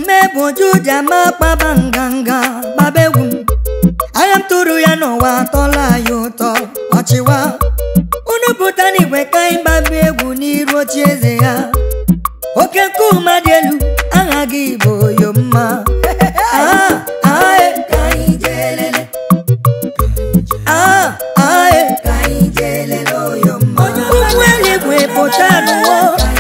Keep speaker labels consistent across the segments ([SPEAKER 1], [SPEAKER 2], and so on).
[SPEAKER 1] ọdụmegbu juja ma kpaba nganga gbaba egwu m agha m tụrụ ya n'ụwa atọla ya ụtọ ọchịwa unu pụta n'igwe ka anyị gbaba egwu n'iru oche eze ya oke nkume dị elu aha gị bụ oyomma Ah, ah, eh. Ah, ah, eh. ụmụ eluigwe pụta n'ụwa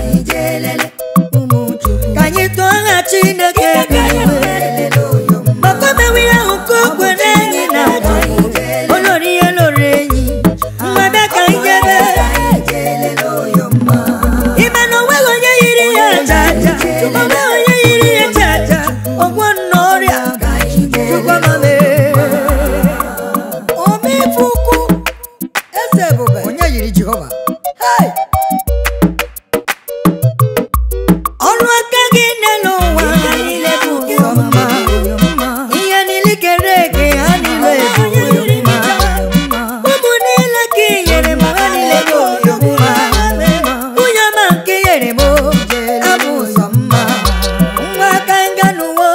[SPEAKER 1] ka anyị tụọ aha chineke n'igwe maka mewe ihe ahụ ka o kwere anyị na olori ihe loro enyi mmadụ ka anyị jebe ime na onweghị onye yiri ya aja aja onweghị onye yiri ya aja aja ọgwọ nna ọrịa chukwamame omefuku eze ebube onye yiri jehova Hey! ọrụ aka gị n'elu ụwa niile bụ ụzọ mma ihe niile kere eke ha niile bụ ụzọ mma ụmụ niile ka i nyere m ha niile bụ ụzọ mma nwunye ọma nke i nyere m abụ ụzọ mma nwa aka nga n'ụwa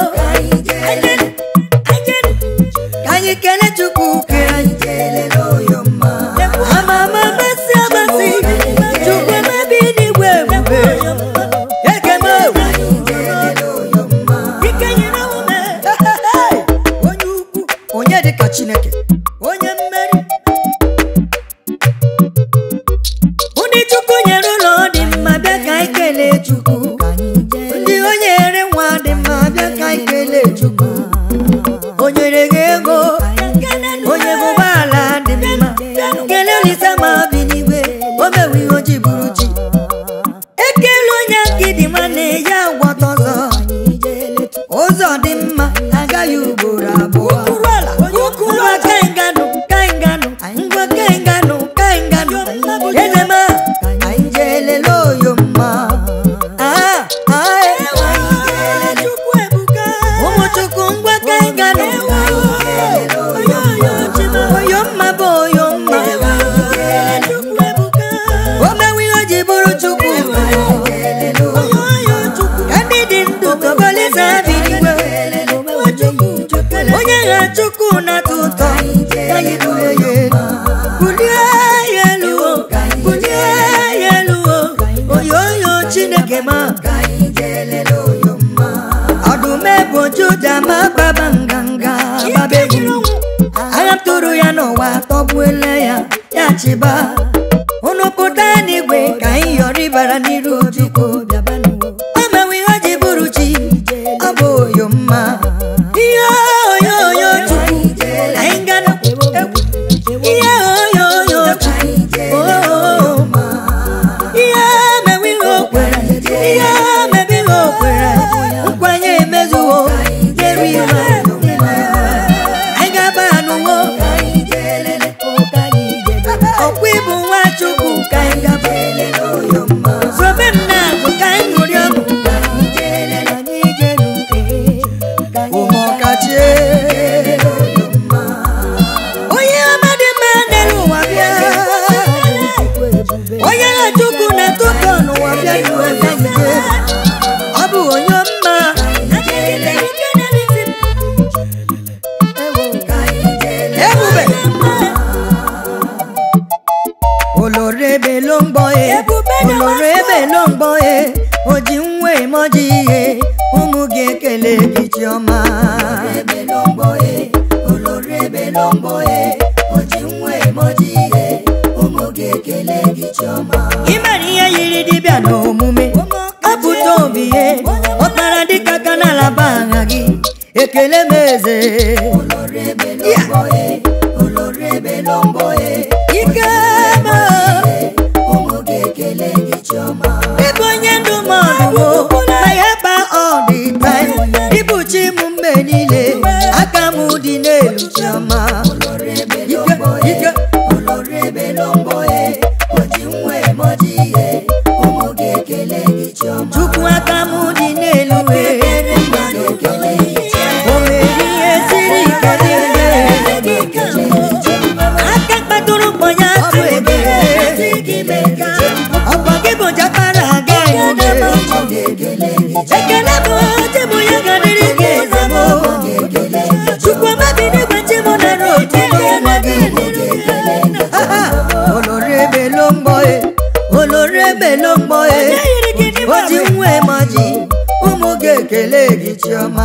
[SPEAKER 1] ka anyị kelee chukwu kere anyị ama ama amasị amasị chukwu emebi n'igwe ebube ekeme ike nyere ume onye ukwu onye dịka chineke onye mmeri ndị chukwu nyere ụlọ dị mma bịa ka anyị kelee chukwu ndị o nyere nwa dị mma bịa ka anyị kelee chukwu o nyere gị ego onye bụ ụgbọala dị mma kelee olise ma bi n'igwe o mewe ihe o ji bụrụ chi ekele onye aka dị nwanne ya gwọta ọzọ ụzọ dị mma agaghị ugboro abụọ ngwa kainganụ kainganụ ngwa kainganụ kainganụ ezema anyị jee lele oyo mma Ah, ah, eh. ụmụ chukwu ngwa kainganụ oyo mma bụ oyo mma o mewe ihe o ji bụrụ chukwu ka ndị dị ndụ tọgọlịza bi n'igwe onye ha chukwu na-atọ ụtọ ka anyị bulie ya elu bulie ya elu o bulie ya elu o oyoyo chineke ma ọdụm ebo juda ma gbaba nganga gbaba egwu agha m tụrụ ya n'ụwa tọgbuele ya ya chịba unu pụta n'igwe ka anyị yọrọ ịbara n'iru chukwu o mewe ihe o ji bụrụ chi ọ bụ oyo mma ihe oyo oyo chukwu anyị gana ihe oyo oyo chukwu oh, ihe mewe ihe o kwere ihe mebe ihe o kwere nkwanye emezuwo nyere iwe anyị ga-aba n'ụwo ọkwa ịbụ nwa chukwu ka anyị gaba sobe m na-agụ ka anyị ṅụrị ọṅụ ụmụọkachie onye ọma dị mma n'elu ụwa bịa onye ha chukwu na-atụtọ n'ụwa bịa iwe bịa ije ọ bụ onye mma ebube oloro ebe ló ń gbọ́ e oloro ebe ló ń gbọ́ e oji nwa emoji ihe ụmụ gị ekele gị chiọma imere ihe yiri dibịa n'omume apụta obi ihe ọkpara dịka ka n'alaba aha gị ekele m eze ike ma ịbụ onye ndụmọdụ ma ya ba ọdịta ịbụ chi m mgbe niile aka m dị n'elu chiọma ike ike chukwu aka m dị n'elu wee o mere ihe siri ike dị aka kpatụrụ mkpọnye atụ ekele ọkwa gị bụ jakpara aga emume ekele bụ chi m ya gadịrị gị eze m chukwuma bi n'igwe chi m nara otito olórí ebe ló ń gbọ́ e olórí ebe ló ń gbọ́ e ó ti ń wé mọ́jì ụmụ ga-ekele gị chiọma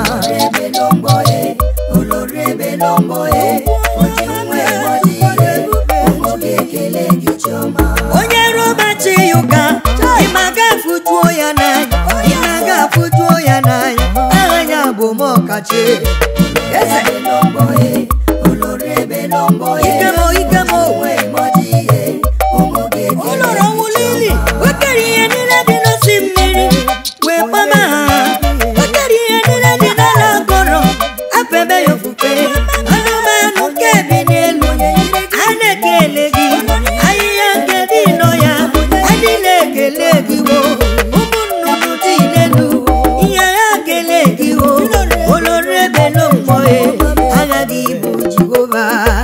[SPEAKER 1] onye robachi ya ụka ịma ga-afụjuo ya n'anya ịma ga-afụjuo ya n'anya aha ya bụ m ọkachi eze ikemo ikemo ụlọrọ nwụlili o kere ihe niile dị n'osi mmiri wee kpọma ha o kere ihe niile dị n'ala mkpọrọ afebe ya ofufe anụmanụ nke bi n'elu a na-ekele gị ahịhịa nke dị nọ ya adịla ekele gị wo ụmụ nnụnụ dị n'elu ihe ya kele gị wo olori ebe lo mmụọ agha gị bụ jehova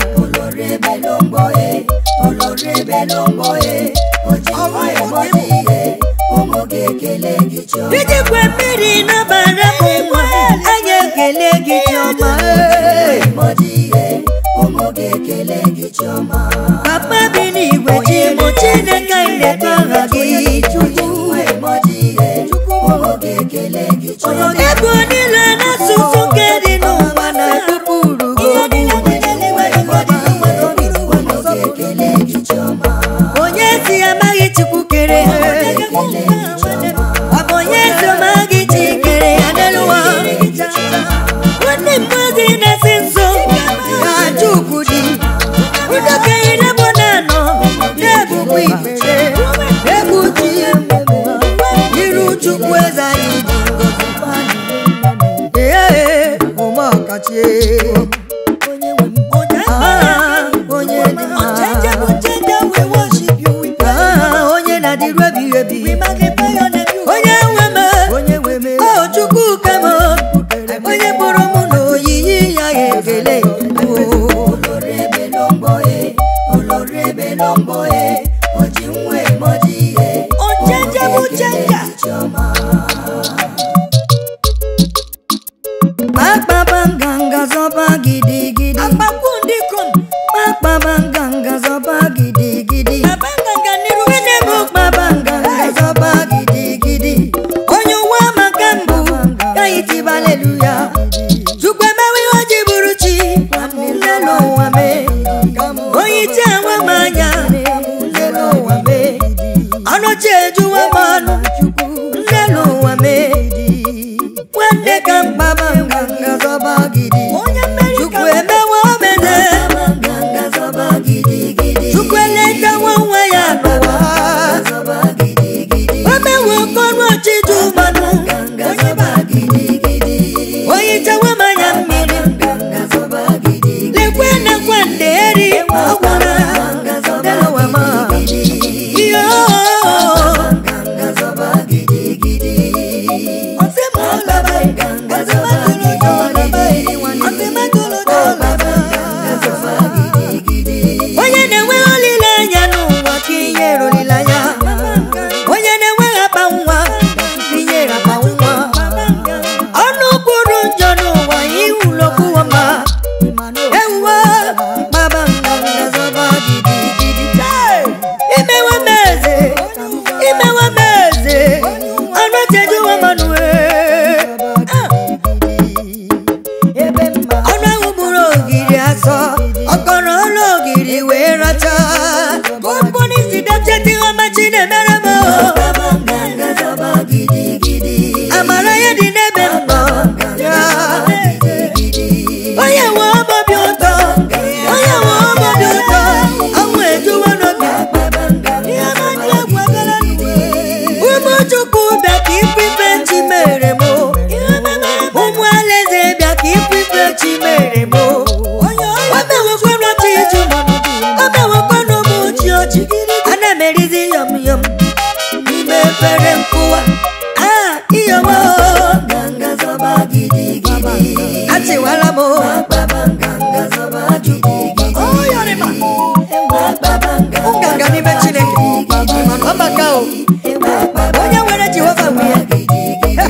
[SPEAKER 1] ijikwa mmiri n'ọbara bụ nwa anyị ekele gị chiọma papa bi n'igwe chi mụ chineke anyị na-eto aha gị chukwu ebe niile n'asụsụ nke dị n'ụwa na ekpupụrụ onye si amaghị chukwu kere ha ọ bụ onye si amaghị chi kere ya n'elu ụwa nwanne mmadụ na-esi nso ga-ajụ ukwu di udokenye nebo na-anọ na-ebukwa ikpere egwu ji iru chukwu eze anyị ji ngọzi ee ụmụ ọkachi Ah, onye dị mma Ah, onye na-adịru ebighị ebi onye nwe m onye nwe m o chukwu ka m onye kpụrụ m na oyiyi ya ga-ekele akpaba nganga zọba gidigidi akpaba nganga zọba gidigidi Gịnị bụ kpaba nganga zọba gidigidi onye ụwa maka mbụ ka anyị tiba aleluya chukwu emewe ihe o ji bụrụ chi nne n'ụwa mee onye iche enwe m anya nne n'ụwa mee ọnụchi ejuwa m ọnụ nne n'ụwa mee nwanne ka mkpaba nganga zọba gidi chukwu emewe omeze chukwu eletawa nwa ya n'ụwa o mewe okọrụ ọchịchị mmanụ onye chewe m anya mmiri lekwe na kwande eri ọgwara delụwa ma ihe onye na-enweghị olileanya n'ụwa ka inyere olileanya onye na-enweghị akpa nwa ka inyere akpa nwa ọnụ kwuru njọ n'ụwa iwulokwu ma ewuwe gbaba nganga zọba gidigidi imewe m eze imewe m eze ọnụ chejuwa manụ ọnụ ahụ gburu ogiri asọ ọkọrọ ọlụ ogiri wee racha kọmponist dọcheti ọma chinemere m amara ya dị n'ebe m nọ ya onye nwe obi ụtọ onye nwe obi ụtọ ọnwụ ejuwo n'obi ụmụ chukwu bịa ka ifufe chi mere m ụmụ alaeze bịa ka ifufe chi mere m o mewekwanụ ọchị iju o mewekwanụ m uchi ọchị ana m erizi yọm yọm n'ime efere nkụwa a iyọmo achịwala m nganga n'ime chineke ọ maka o onye nwere jehova nwe ya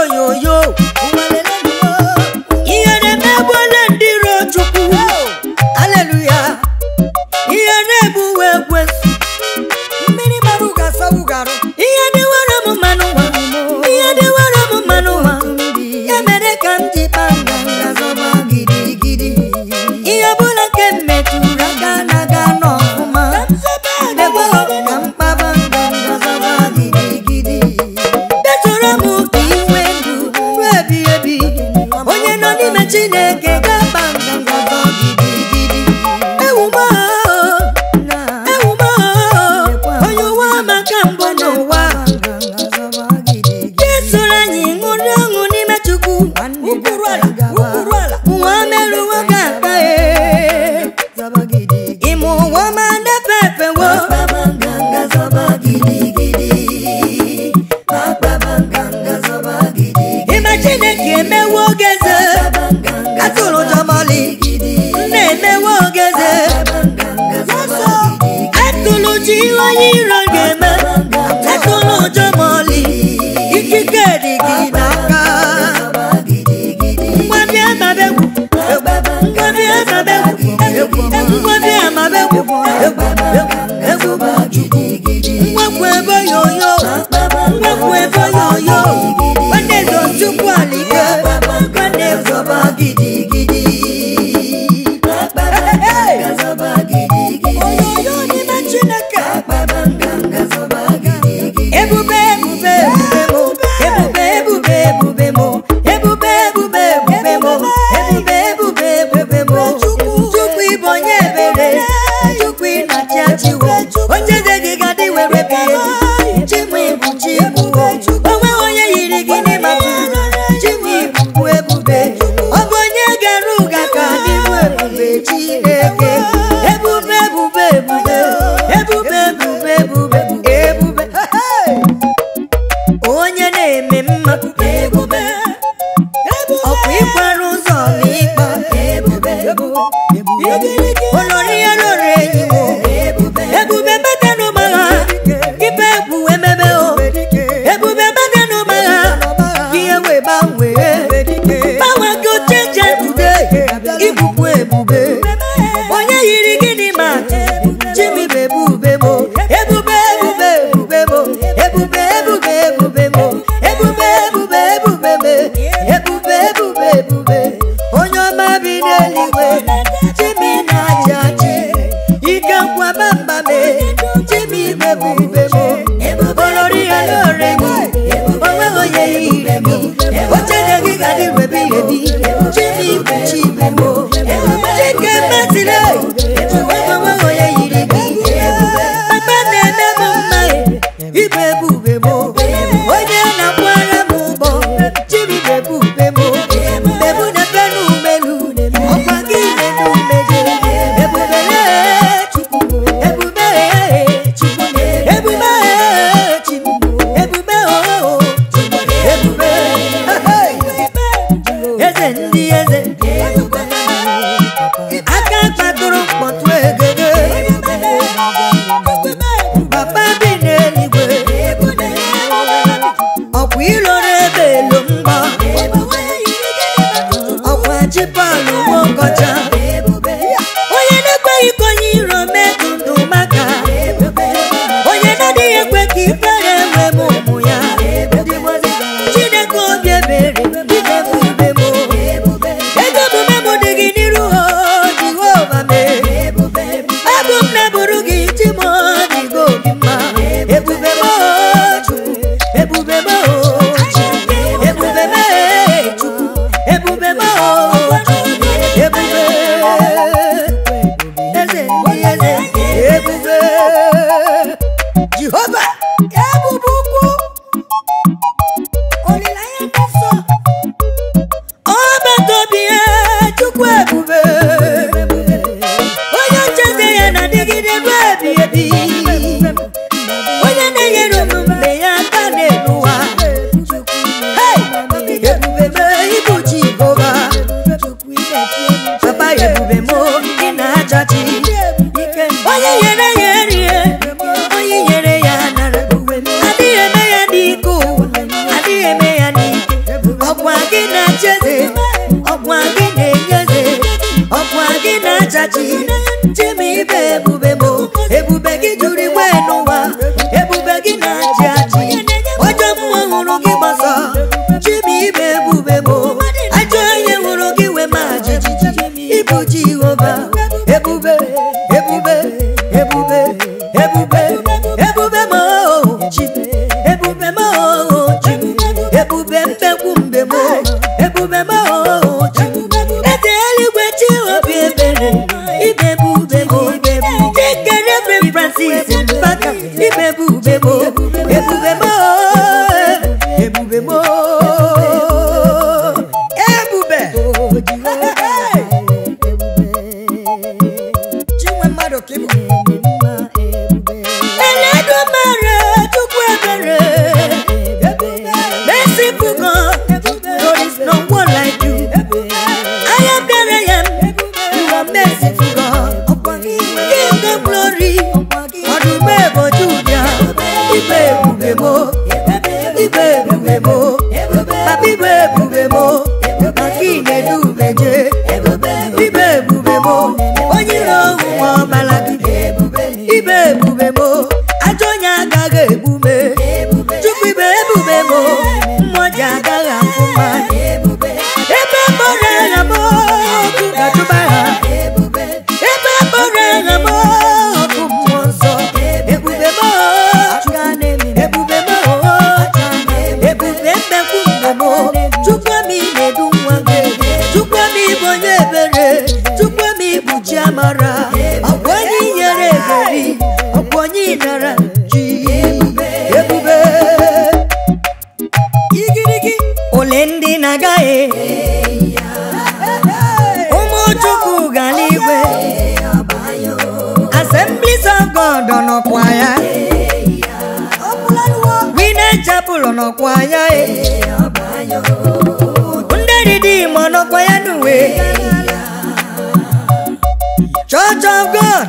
[SPEAKER 1] oyoyo ihe na-emegbuola ndị iro chukwu aleluya ihe na-egbuwe ekwensu
[SPEAKER 2] mmiri gbara ụga sawu garụ
[SPEAKER 1] ihe dịwara m mmanụ nwa ihe dịwara m mmanụ nwa ya mere ka m ji kpa nganga zọba gidigidi ihe ọbụla nke m metụrụ aka na-aga n'ọfụma ekwe ka m kpaba nganga zọba gidigidi detụrụ m ka inwe ndụ ruo ebi ebi onye nọ n'ime chineke ga-akpa nganga zọ gidigidi ewumo ewumo onye ụwa maka mbụ n'ụwa Jesoro anyị ṅụrụ ọṅụ n'ime Chukwu
[SPEAKER 2] ụkwụrụ ala ụkwụrụ ala
[SPEAKER 1] ụwa merụwo gị aka ee ịmụ ụwa ma na-efe efewo ịma Chineke emewo ogeze atụrụ jọmọli nna emewo ogeze atụrụ ji ihe onye iro ga-eme atụrụ jọmọli ikike dị gị n'aka ngwa bịa ma begwu ngwa bịa ma begwu ngwa bịa ma begwu egwu bụ Chukwu nwakwu ebe yoyo nwakwu ebe yoyo nwanne zo Chukwu alike nwanne zọba gidigidi
[SPEAKER 2] oyoyo n'ime chineke
[SPEAKER 1] ebube ebube ebube mo ebube ebube ebube mo ebube ebube ebube mo ebube ebube ebube mo chukwu ịbụ onye ebere chukwu ịnachi achịwo onye eze gị gadị were bi ebi chimụ ịbụ chimụ onwe onye yiri gị n'ịmatụ chimụ ịbụ ebube ọ bụ onye gara ụga ka dị bụ ebube chineke ebube ebube ebube ebube ebube ebube ebube onye na-eme mma ebube ọkwa ịkwara ụzọ ma ịkpa ebube olori ya lori enyi m ebube bata n'ụgbagha ibe egwu emebe o ebube bata n'ụgbagha ihe wee gbanwee gbanwe gị ocheche tude ibukwu ebube onye yiri gịnị ma chimi bụ ebube mo ebube ebube ebube mo ebube ebube ebube mo ebube ebube ebube me ebube ebube ebube onye ọma bi n'eluigwe chimi na-achị achị ike nkwaba mba me chimi bụ ebube mo olori ya lore mi onweghị onye yiri mi oche gị gadị webi ebi chimi bụ chibe mo chike mmasịrị onweghị onye yiri gị papa na-eme m mma ibe ebube mo onye na-akwara m ụgbọ chimi bụ ebube mo ebu na-efe n'umelu ọkwa gị na-enumeje ebube chukwu ebube chukwu ebube chukwu ebube o ebube eze ndị eze aka kpatụrụ mkpọtụ egede papa bi n'eluigwe ọkwa iloro ebe elu mgbọ ọkwa chipalụ nwokocha onye na-ekweghị ka onye iro metụ ndụ maka onye na-adịghị ekwe ka ifere enwe m ụmụ ya chineke obi ebere ide ebube m ego omume m dị gị n'iru ha jehova mee abụ m na-eburu gị chi m dịgo obi mma ebube m chukwu ebube m ebube m chukwu ebube m ebube eze ndị eze ebube jehova ebube ukwu
[SPEAKER 2] olileanya dị nsọ
[SPEAKER 1] ọbatobi ya chukwu ebube onye ocheze ya na-adịgide ruo ebi ebi onye na-enyere unu mgbe ya aka n'elu ụwa Hey! ebube m ịbụ jehova papa ebube m ị na-achachi onye nyere ya erie onye nyere ya nara adịghị eme ya n'ike ụwa adịghị eme ya n'ike mo ajọ onye hụrụ gị wee ma jijiji ịbụ jehova ebube ebube ebube ebube ebube mo chi ebube mo chi ebube mbekwu mbe mo ebube mo chi eze eluigwe chi obi ebere ibe bube mo chikere ebe francis mbaka ibe bube mo ebube mo ebube mo ebube
[SPEAKER 2] chinwe mmadụ ka ịbụ
[SPEAKER 1] Eledumare chukwu ebere merciful God there is no one like you I am that I am you are merciful God give them glory ọdụm eboju bịa ibe ebube mo ibe ebube mo papa ibe ebube mo maka inedu umeje ibe ebube mo onye ire ọnwụnwa ọbala gị ibe ebube mo ajọ onye agaghị egbume chukwu ibe ebube mo mmụọ ji agaghị afụ mmadụ ebe mkpọrọ agha m ọkụ ga-atụba ha ebe mkpọrọ agha m ọkụ mmụọ nsọ ebube m ebube m ebube mmekwu mgbe m chukwu m na-edu nwa gị chukwu m ịbụ onye ebere chukwu m ịbụ chi amara ọkwa onye nyere eberi ọkwa onye nara ji ebube igirigi ole ndị na-agaghị ụmụ chukwu gara igwe assemblies of god nọkwa ya wine chapel nọkwa ya ndị redeem nọkwa ya n'uwe church of god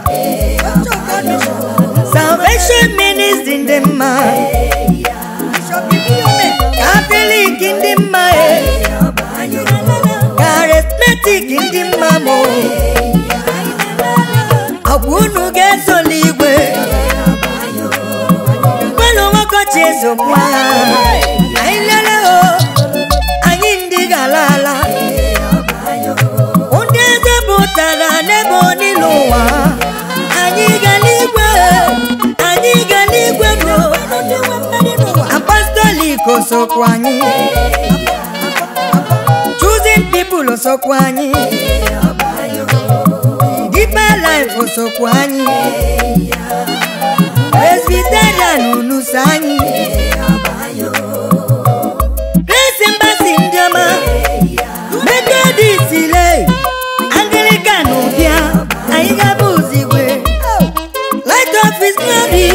[SPEAKER 1] salvation ministry ndị mma catholic ndị mma charismatic ndị mma mo ọgwụ unu ga-ezola igwe mgbanụ nwokochi ezokwa anyị lele o anyị ndị gara ala ndị eze pụtara n'ebe onile ụwa anyị gara igwe anyị gara igwe bro apostolic osokwa anyị choosing people osokwa anyị deeper life osokwa anyị presbyterian unuso anyị grace embassy ndị ọma methodist le anglican bịa anyị gaba ozigwe light of his glory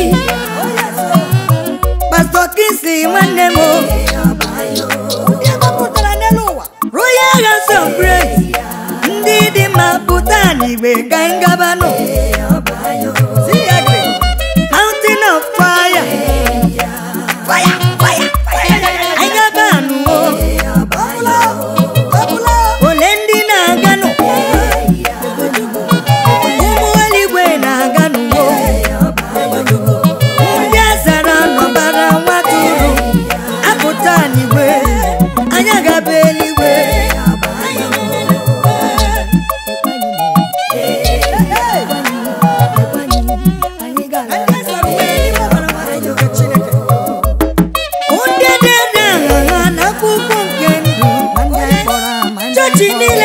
[SPEAKER 1] pastor kingsley nwanne m
[SPEAKER 2] ndị agbapụtara n'elu ụwa
[SPEAKER 1] royal house of grace ndị dị mma pụta n'igwe ka anyị gabanụ Siagre, mountain of fire fire fire fire anyị gabanụ o
[SPEAKER 2] ọbụla ọbụla
[SPEAKER 1] ole ndị na-aganụ ụmụ eluigwe na-aganụ o ndị azara nọbara nwatụrụ apụta n'igwe anyị agaba eluigwe
[SPEAKER 2] na ndị ezoro uwe n'ime ọbara nwata nke chineke
[SPEAKER 1] ndị dị aṅagha n'akwụkwọ nke ndụ chọọchị niile